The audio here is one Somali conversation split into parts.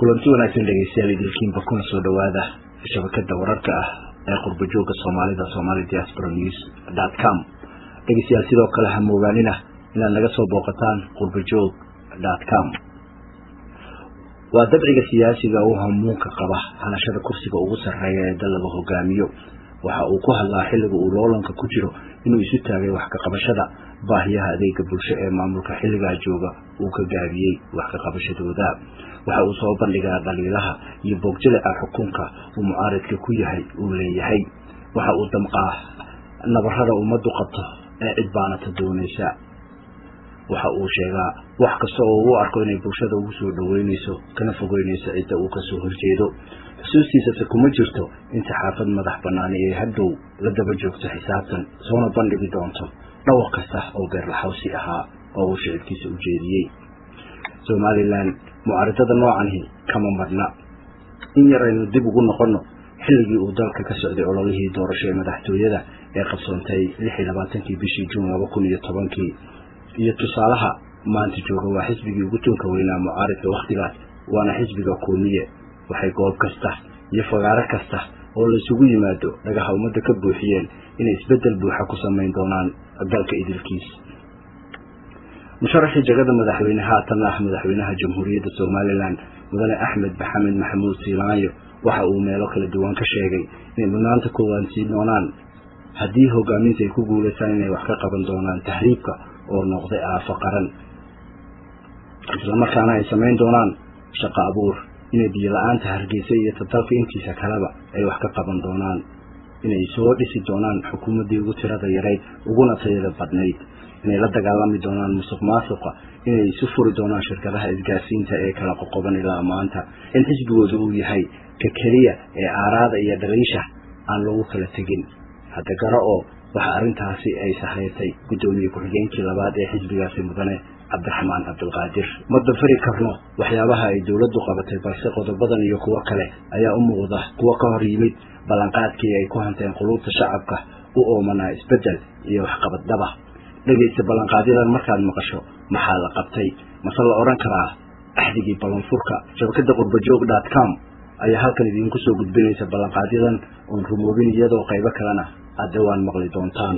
kulanti wanaagsan dhegeystayaal idilkiinba kuna soo dhowaada shabakada wararka ah ee qurbajooga soomaalida somali diaspora news dot com dhegeystayaal sidoo kale ha moogaanina inaad naga soo booqataan qurbajoog dot com waa dabciga siyaasiga u hamuunka qaba hanashada kursiga ugu sarreeya ee dal laga hogaamiyo waxa uu ku hadlaa xilliga uu loolanka ku jiro inuu isu taagay wax ka qabashada baahiyaha adeega bulsho ee maamulka xilligaa jooga uu ka gaabiyey wax ka qabashadooda waxa uu soo bandhigaa dhaliilaha iyo boogjaleca xukunka uu mucaaridka ku yahay uu leeyahay waxa uu damqaa nabarada ummaddu qabto ee cidbaanata doonaysa waxa uu sheegaa wax kasta oo uu arko inay bulshada ugu soo dhoweynayso kana fogeynayso cidda uu kasoo horjeedo xusuustiisase kuma jirto in saxaafad madax banaani ee hadhow la daba joogto xisaabtan soona bandhigi doonto dhawr kasta oo beerlaxawsi ahaa oo uu shicibkiisa u jeediyey somalilan mucaaridada noocanhi kama marna in yar aynu dib ugu noqonno xilligii uu dalka ka socday ololihii doorasho ee madaxtooyada ee qabsoontay lix iyo labaatankii bishii juun laba kun iyo tobankii iyo tusaalaha maanta jooga waa xisbigii ugu tunka weynaa mucaaridka wakhtigaas waana xisbiga kuumiye waxay goob kasta iyo fagaaro kasta oo la isugu yimaado dhagaha ummadda ka buuxiyeen inay isbeddel buuxa ku samayn doonaan dalka idilkiis musharaxii jagada madaxweyne haatan ah madaxweynaha jamhuuriyadda somalilan mudane axmed maxamed maxamuud siilaanyo waxa uu meelo kala duwan ka sheegay inay mudnaanta koowaad siin doonaan haddii hogaaminta ay ku guulaystaan inay wax ka qaban doonaan tahriibka oo noqday aafo qaran islamarkaana ay samayn doonaan shaqo abuur inay biyo la-aanta hargeysa iyo tadalka intiisa kaleba ay wax ka qaban doonaan inay soo dhisi doonaan xukuumaddii ugu tirada yarayd uguna tayada badnayd inay la dagaalami doonaan musuq maasuqa inay isu furi doonaan shirkadaha isgaarsiinta ee kala qoqoban ilaa maanta in xisbigooda uu yahay ka keliya ee aaraada iyo dhaliisha aan lagu kala tegin hadda garo oo waxa arrintaasi ay sahayrtay guddoomiye ku-xigeenkii labaad ee xisbigaasi mudane cabdiraxmaan cabdilqaadir ma dafari karno waxyaabaha ay dowladdu qabatay balse qodobadan iyo kuwo kale ayaa u muuqda kuwo ka hor yimid ballanqaadkii ay ku hanteen quluubta shacabka u oomanaa isbeddel iyo waxqabaddaba dhegaysta ballanqaadyadan markaad maqasho maxaa la qabtay mase la odhan karaa axdigii ballanfurka shabakada qurbajoog dot com ayaa halkan idinku soo gudbinaysa ballanqaadyadan oon rumoobin iyadoo qaybo kalena aad dhawaan maqli doontaan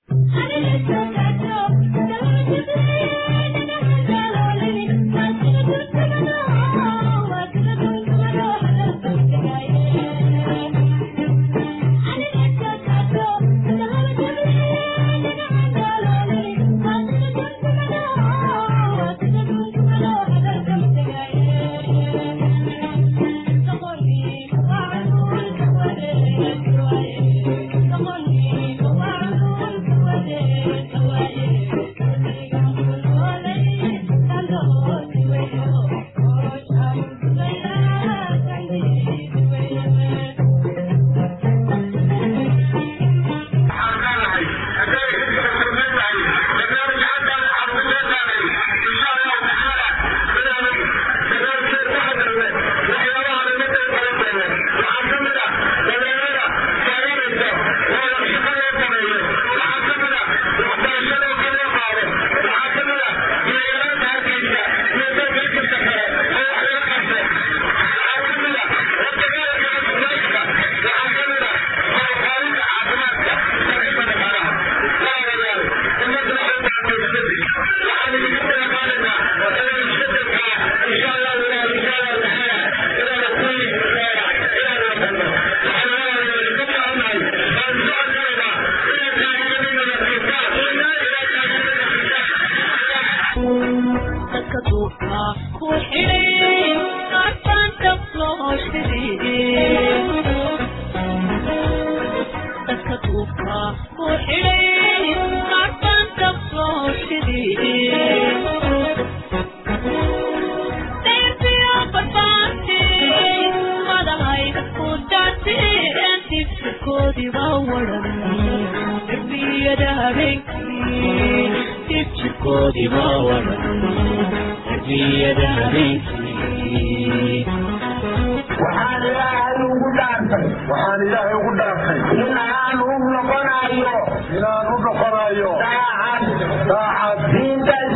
waxaan ilaahay ugu dhaartay inaan u noqonayo inaan u noqonayo daacad daacad diinta islaam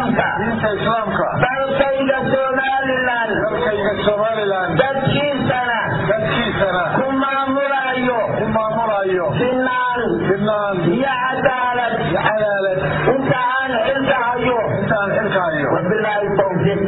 islaamka diinta islaamka dalkayga somalilan dalkayga somalilan dadkiisana dadkiisana ku maamulayo ku maamulayo sinaan sinaan iyo cadaalad iyo cadaalad inta aan xilka hayo intaan xilka hayo wabilaahi tawfiiq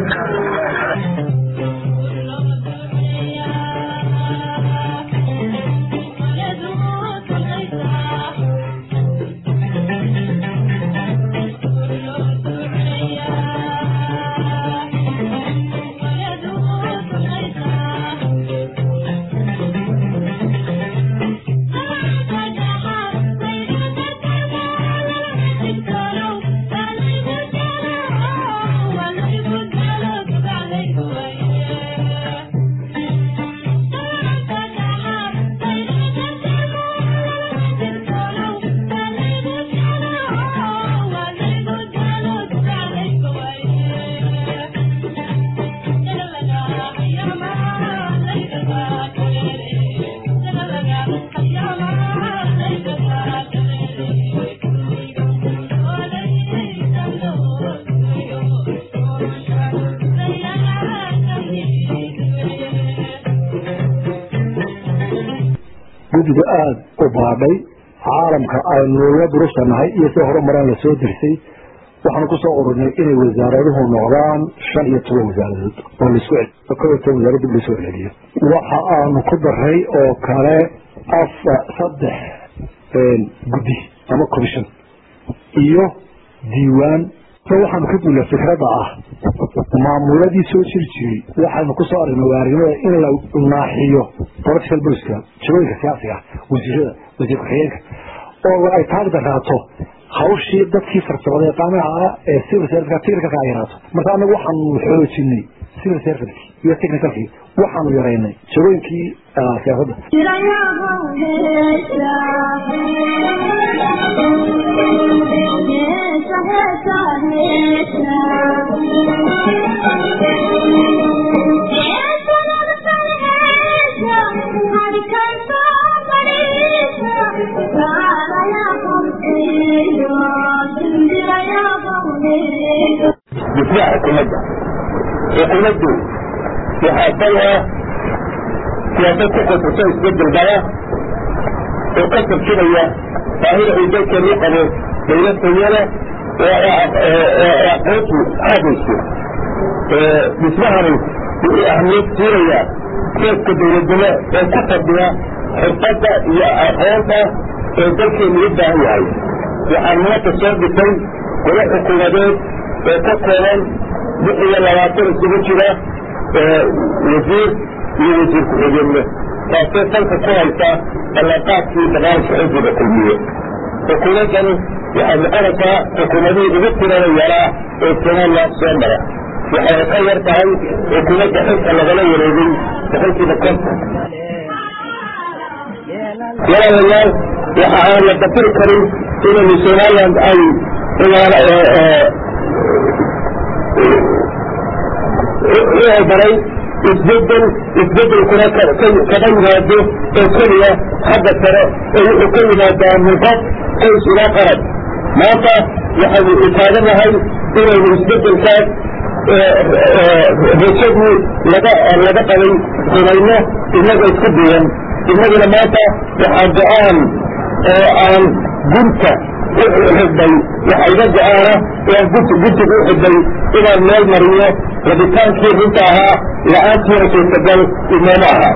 guddiga aada u baadhay caalamka aynu la durusanahay iyo si horumaraan lasoo dirsay waxaanu kusoo ururnay inay wasaaraduhu noqdaan shan iyo toban wasaaradood oo laisku cel kow iyo toban wasaarad dib laisoo celiyo waxa aanu ku daray oo kale afa saddex guddi ama commission iyo diiwaan so waxaanu ka duulaa fikradda ah maamuladii soo jiri jiray waxaanu kusoo aragnay waarinimada in la naaxiyo political boska jagooyinka siyaasiga ah wasiirada wasiir ku-xigeenka oo ay taag daraato hawshii dadkii farsamada yaqaanaha ah ee civil service technicalka ay yaraato marka anagu waxaanu xoojinay civil service iyo technicalkii waxaanu yaraynay jagooyinkii siyaasadda difaaca xukuumadda xukuumaddu waxaa daya siyaasad ku kosato isbedel daya oo ka tarjumaya baahida uu dalkeenu u qabo dawlad tayale oo aqoontu aadayso dhismahani wuxuu ahmiyad siinaya seeska dawladnimo oo ku fadhiya xirfadda iyo aqoonta ee dalkeenu u baahan yahay waxaan maanta soo dhisay golo xukuumadeed oo ka kooban lix iyo labaatan isugu jira wasiir iyo wasiir ku-xigeenle taasoo salka ku haysa ballanqaadkii barnaamijka xisbiga kulmiye xukuumaddani waxay noqonaysaa xukuumadihii ugu tirada yaraa ee somalilan soo mara waxayna ka yar tahay xukuumadda xilka lagala wareegay boqolkiiba konton walaalayaal waxa aan la dafiri karin inaynu somaliland ay baray isbedel isbedelkuna kaga yimaado oo keliya xagga sare oo wuxuu ka yimaadaa min qof qoys ilaa qarab maanta waxaynu utaaganahay inaynu isbedelkaas rajadii laga laga qabay rumayno innaga isku duwan innaguna maanta waxaa go-aan oo aan gunta uxidhay waxa iga go-aana aan guntiga u xidhay inaan meel mariyo rabitaankii runta ahaa la-aantiina suurtagal inooma aha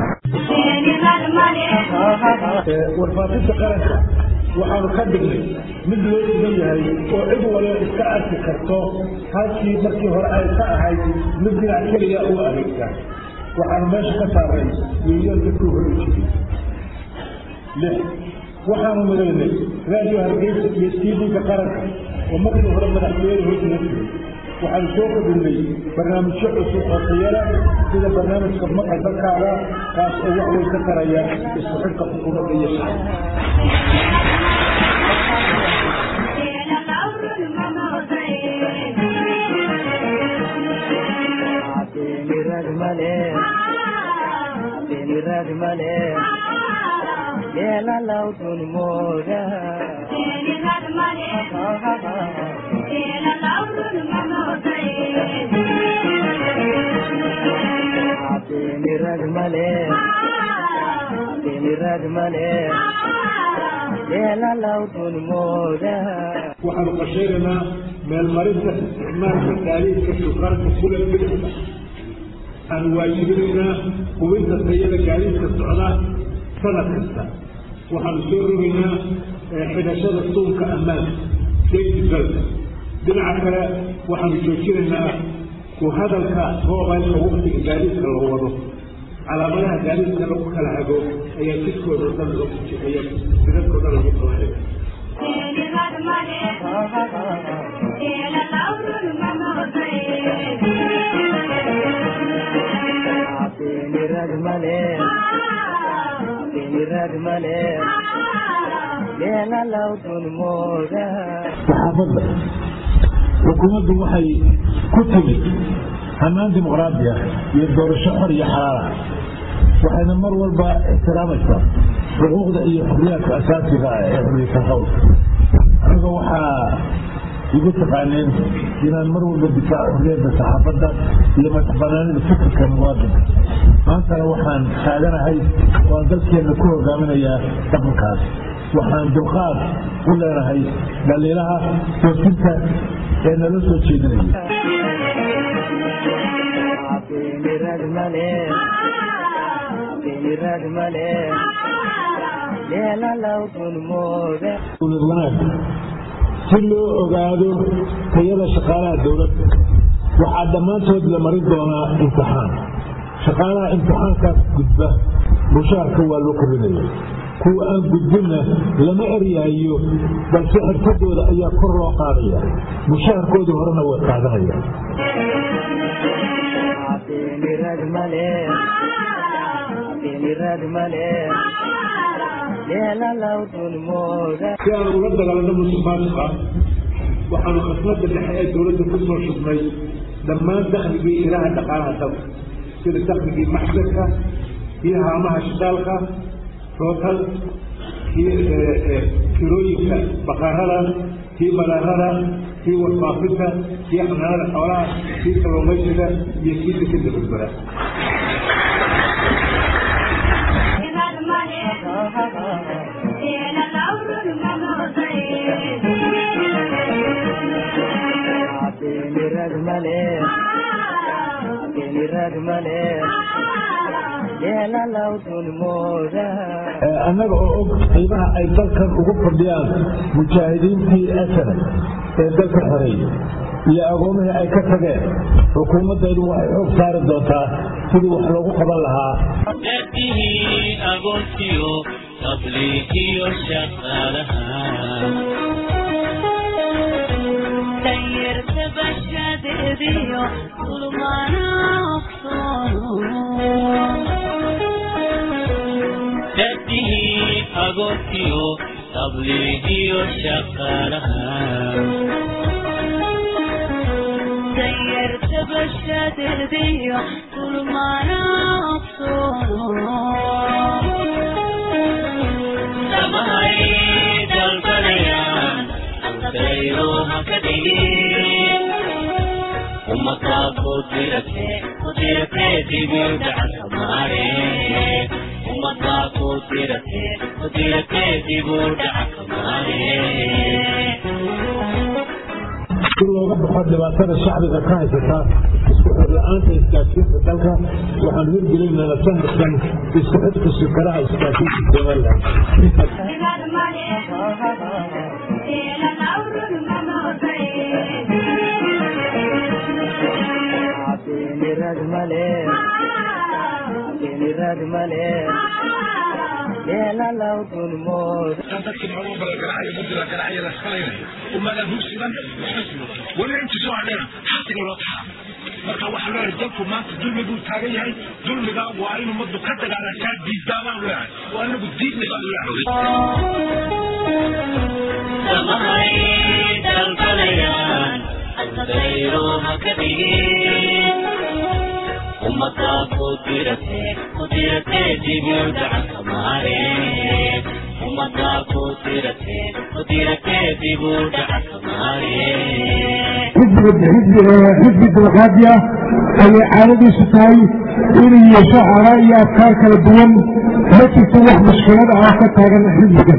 warfaafinta qaranka waxaanu ka dhignay mid loo iman yahay oo cid waliba iska arki karto halkii markii hore ay ka ahayd mid dhinac keliya u adeegta waxaanu meesha ka saaray milyoonka ku hori jiray lix waxaanu midaynay raadiyo hargeysa iyo tv-ka qaranka oo markii hore madaxweyne hoosina jiray waxaanu soo kordhinay barnaamijyo cusub oo tayala sida barnaamijka maqal dalkaaga kaas oo wax weyn ka taraya isku xidhka xukuumadda iyo shacabka Yela lautun moga. waxaanu qashaynaynaa meelmarinta isticmaalka gaadiidka shukaanka kula bidixda waxaanu waajibinaynaa hubinta tayada gaadiidka socda sanad kasta waxaanu soo rogaynaa xidhashada suunka ammaanka safety belt dhinaca kale waxaanu joojinaynaa ku hadalka moobilka waqtiga gaadiidka la wado calaamadaha gaadiidka lagu kala hago ayaa jidkooda dhan ayaa sidadkooda lagu qabanaya saxaafadda xukuumaddu waxay ku timid hanaan dimuqraadi ah iyo doorasho xor iyo xalaala waxayna mar walba ixtiraamaysaa xuquuqda iyo xurriyaadka asaasiga ah ee xurriyata qowlka aniga waxaa igu taqaaneen inaan mar walba difaaco xurriyadda saxaafadda iyo madaxbanaanida fikirka muwaadinka maantana waxaan taaganahay waan dalkeenna ku hogaaminayaa dhaqankaas waxaan dulqaad u leenahay dhaliilaha toosinta ee nala soo jeedinaya dowlad wanaag si loo ogaado tayada shaqaalaha dowladda waxaa dhammaantood la marin doonaa imtixaan shaqaalaha imtixaankaas gudba mushaarka waa loo korinaya kuwa aan gudbinna lama eryaayo balse xirfadooda ayaa kor loo qaadaya mushaharkoodii horena way qaadanaya si aan ula dagaalano musuqmaasuqa waxaanu khasnada dhexe ee dowladda ku soo shubnay dhammaan dakhligii ilaha dhaqaalaha dalka sida dakhligii maxdarka iyo haamaha shidaalka rootal kii kirooyinka baqarada kii balaarada kii warfaafinta kii xanaanada xoolaha kii kalluumaysiga iyo kii dekeda berbera annaga oo og qiimaha ay dalkan ugu fadhiyaan mujaahidiintii asana ee dalka xoreeyey iyo agoomihii ay ka tageen xukuumaddaydu waxay xoog saari doontaa sidii wax loogu qaban lahaa dadkihii agoontiyo qabligiyo shaqaalaha danyarta bashadeediyo kulmaana dadkihii agoontiyo qabligiyo shaqaalaha danyarta bashadeediyo kulmaana samahay dalbanayaan ardaydo haka dhigin ummadaa ku dirate ku dirate dibu dhaca maare ummadaa ku dirate ku dirate dibu dhaca maare si looga baxo dhibaatada shacbiga ka haysata isku xir la-aanta isgaadsiinta dalka waxaan hirgelinana sanadkan isku xidhka shirkadaha isgaadsiinta somaliland dadkii maxaa bala garaayo mudila garaayo la salaynayo ummadan hursidan weli inta soo hadhayna xasiga loo taxaa marka waxaa leeyahay dalku maanta dulmi buu taagan yahay dulmiga waa in ummaddu ka dagaalantaa diiddaabaan leeyahay oo anagu diidnay baan leeyahay samahay dalbanayaan ardaydo haka dhigin ummadaa ku dirate ku dirate dibu dhaca maare ummadda ku diratee ku diratee dib u dhaca soomaaliye xisbiga xisbi dimuqraadi ah ayay caadadiisu tahay inuu yeesho araa iyo afkaar kala duwan ma jirto wax mushkilad ah ka taagan xisbigan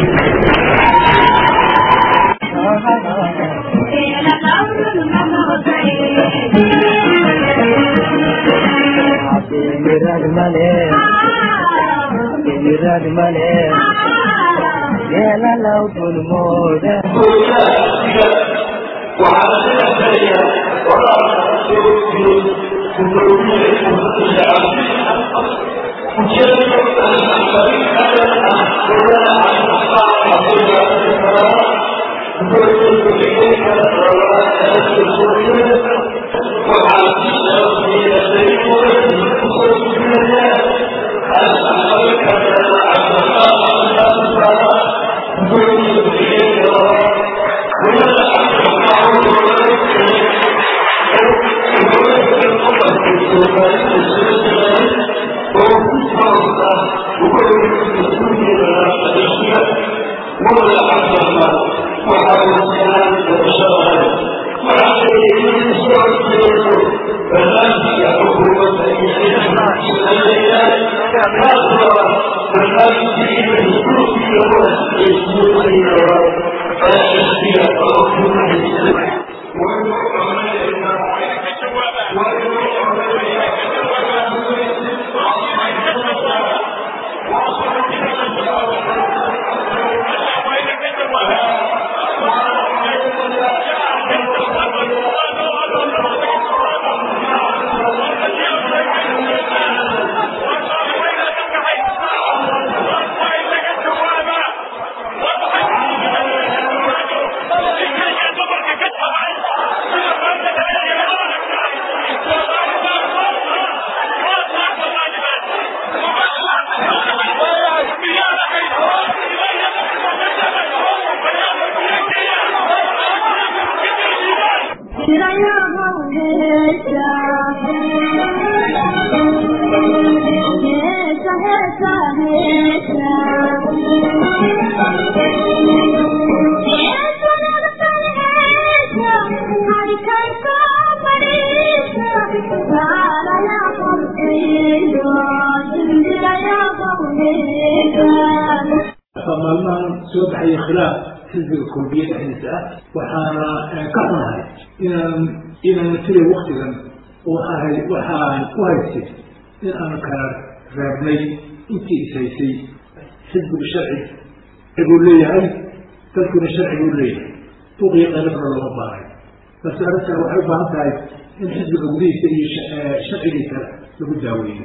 maalmahan soo baxaya khilaaf xisbiga kulmiye dhexdiisa ah waxaana ka xunahay inaan inaan tilay waktigan waxaa waxaan u haystay in aan kala reebnay intii is haysay xisbiga sharci buu leeyahay dadkuna sharci buu leeyahay buqiyo qalabna looma baahay balse arrintan waxay u baahan tahay in xisbiga gudihiisa iyo sharcigiisa lagu daaweeyo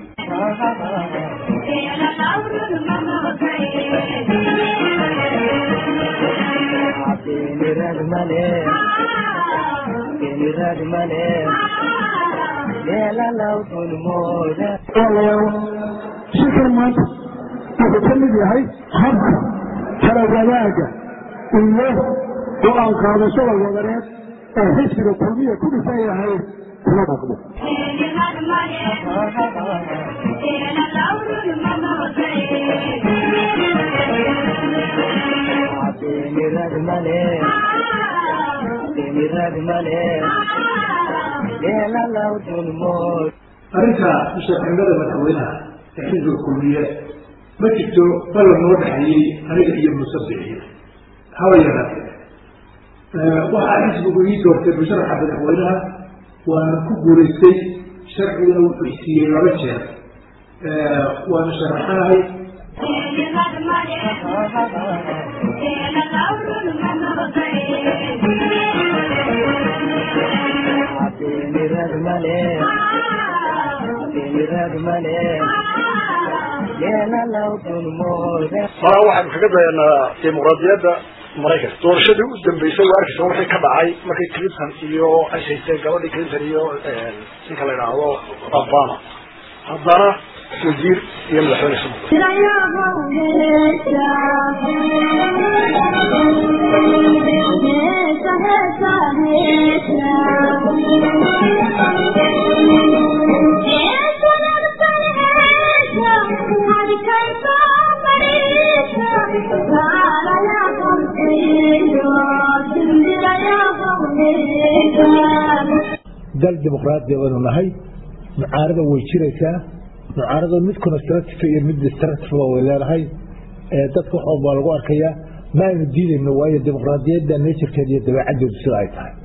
shirkan maanta wuxuu ka mid yahay habka kala wadaaga iyo go-aan qaadashada wadareed ee xisbiga kulmiya ku dhisan yahay kula dhaqmo arrinta mushaximada madaxweynaha ee xisbiga kulmiye ma jirto ballan noo dhexeeyey aniga iyo musabixiya haba yaraatee waxaa xisbigu ii doortay musharaxa madaxweynaha waana ku guulaystay sharciguna wuxuu siiyey laba jeer waana sharaxanahay maa waxaan kaga dayanaa dimuqraadiyadda maraykanka doorashadii u dambeysay waa arkaysa wixii ka dhacay markii clinton iyo ay haysteen gabadhii clinton iyo ninka la idhaahdo obama haddana wasiir iyo madaxweyne isu Thank you. dal dimuqraadiya baynu nahay mucaarada way jiraysaa mucaarada mid constructive iyo mid destructive way leedahay dadka wax walba lagu arkayaa ma aynu diidayno waayo dimuqraadiyadda nature-keeda iyo dabeecaddeedu sida ay tahay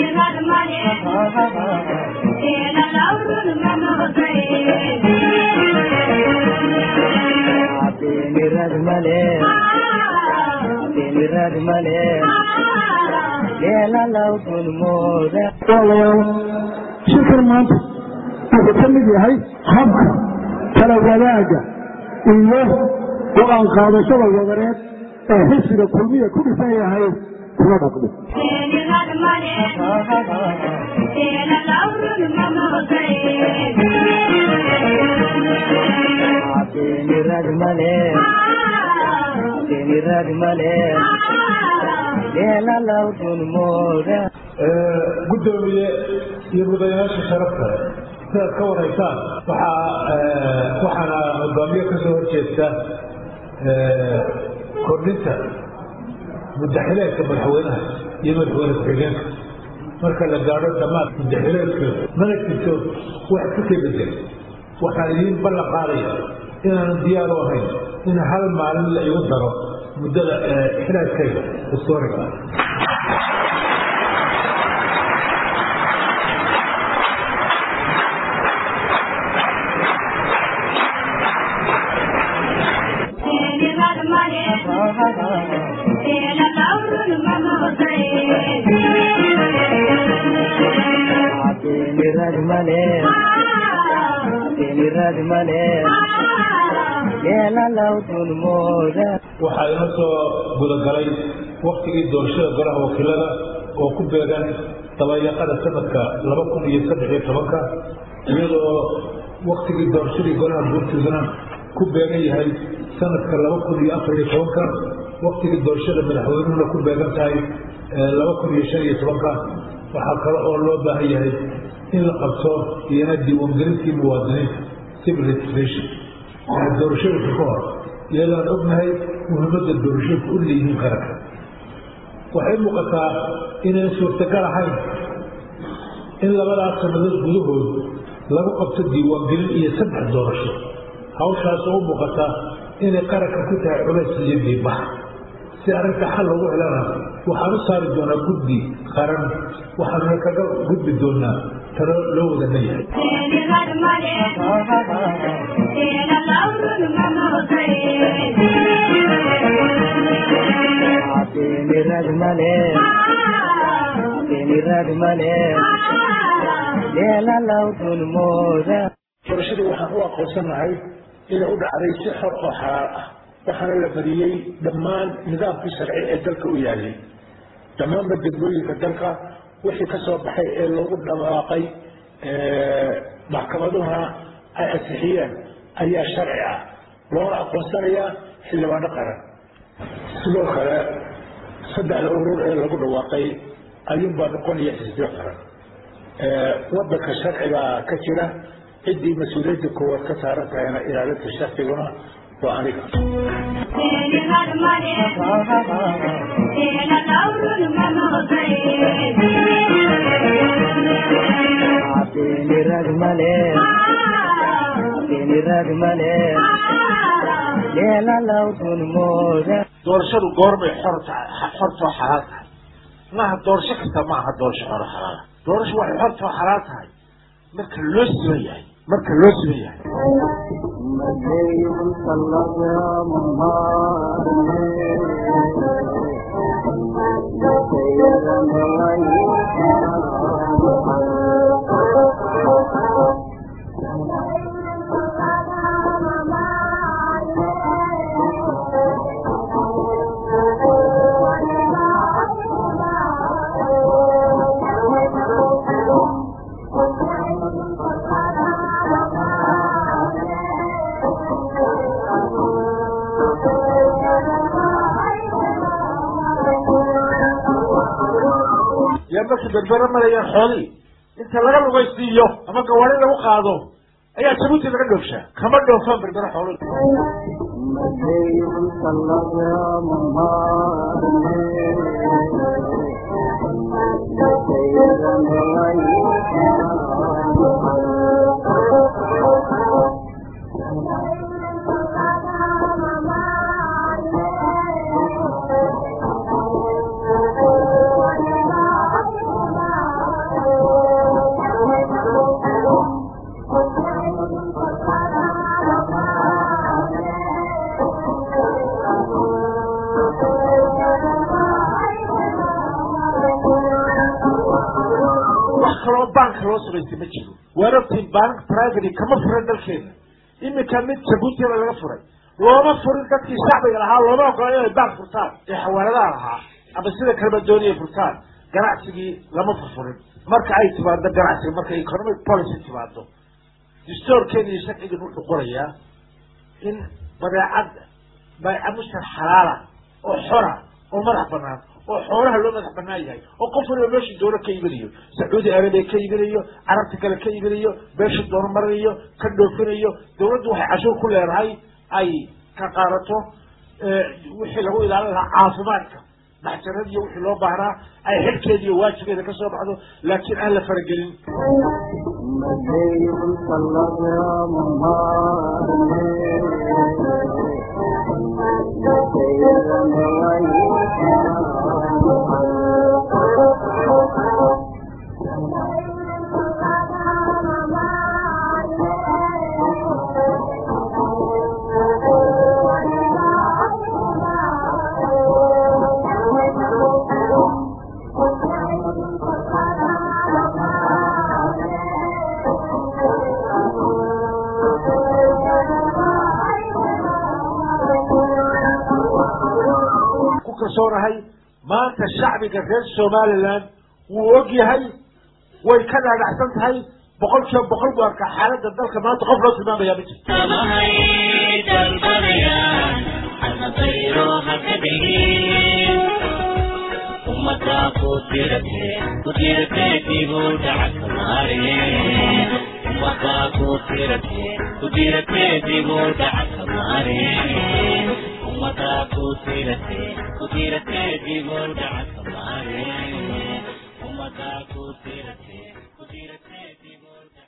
shirkan maanta wuxuu ka mid yahay habka kala wadaaga iyo go-aan qaadashada wadareed ee xisbiga kulmiya ku dhisan yahay kuna dhaqmo gudoomiye iyo mudanayaasha sharafta sidaad ka waraysaan waxaa waxaana hogaamiye kasoo horjeesta kordhinta mudaxileedka madaxweynaha iyo madaxweyne ku-xigeenka marka la gaadho dhammaad mudaxileedka mana jirto wax ka ka bedel waxaan idiin ballan qaadaya inaanan diyaar u ahayn in hal maalin la igu daro muddada xilaaskayga historiga waxaa ina soo gudagalay waktigii doorashada golaha wakiilada oo ku beegan dabayaqada sanadka laba kun iyo saddex iyo tobanka iyadoo waktigii doorashadii golaha guurtidana ku beegan yahay sanadka laba kun iyo afar iyo tobanka waktigii doorashada madaxweynuhuna ku beegan tahay laba kun iyo shan iyo tobanka waxaa kale oo loo baahan yahay in la qabto iyana diiwaangelintii muwaadiniinta civil registration doorashooyinka ka hor iyadaan ognahay muhiimadda doorashooyinka u leeyihiin qaranka waxay muuqataa inayn suurtagal ahayn in labadaas sannadood gudahood lagu qabto diiwaangelin iyo saddex doorasho hawshaas oo u muuqata inay qaranka ku tahay culays iyo diibax si arrinta xal loogu helana waxaan u saari doonaa guddi qaran waxaanuna kaga gudbi doonaa talo loo wada leeyahay doorashadii waxaan u aqoonsanahay inay u dhacday si xor oo xalaal ah waxaana la mariyey dhammaan nidaamkii sharci ee dalka u yaalay dhammaanba degmooyinka dalka wixii ka soo baxay ee loogu dhawaaqay maxkamaduhuna ay ansixiyeen ayaa sharci ah loona aqoonsanayaa xildhibaano qaran sidoo kale saddexda urur ee lagu dhawaaqay ayuunbaa noqonaya xisbiyo qaran wadanka sharcigaa ka jira ciddii mas-uuliyadda koowaad ka saaran tahayna ilaalinta sharciguna waa aniga doorashadu goorbay xortoo xalaal tahay maaha doorasho kasta maaha doorasho xoro xalaala doorasho waxay xortoo xalaal tahay marka loo siman yahay marka loo siman yahay yaa markii berbera marayaan xoolihii inta laga lugaysiiyo ama gawaari lagu qaado ayaa jabuuti laga dhoofshaa kama dhoofaan berbera xooluhu kaloo banka loo samaystay ma jiro waan ogtiin bank private kama furan dalkeena iminka mid jabuutiba laga furay looma furin dadkii shacbiga lahaa looma ogola inay bank furtaan ee xawaaladaha lahaa ama sida kaleba dooniyay furtaan ganacsigii lama furfurin marka ay timaado ganacsiga marka economic policy timaado distoorkeena iyo sharcigan wuxuu qorayaa in badeecad baycamushtar xalaala oo xora oo madax banaan oo xoolaha loo madax banaan yahay oo qof waliba meeshuu doono ka iibinayo sacuudi arabiya ka iibinayo carabta kale ka iibinayo meeshuu doono marinayo ka dhoofinayo dawladdu waxay cashuur ku leedahay ay ka qaadato wixii lagu ilaalin lahaa caafimaadka maxjarad iyo wixii loo baahnaa ay xilkeeda iyo waajigeeda ka soo baxdo laakiin aan la faragelin ku kalsoonahay maanta shacbiga reer somaliland wuu og yahay way ka dhaadhacsan tahay boqol kiiba boqol buu arkaa xaaladda dalka maanta qof loo tilmaamaya ma jirto samahay dalbanayaan almadayro haka dhigin ummadda ku dirate ku dirate dibu dhaca kamaare ummadda ku dirate ku dirate dibu dhaca kamaare ummadda ku dirate ku dirate dibu dhaca kamaare ummadda ku dirate ku dirate dibu dhaca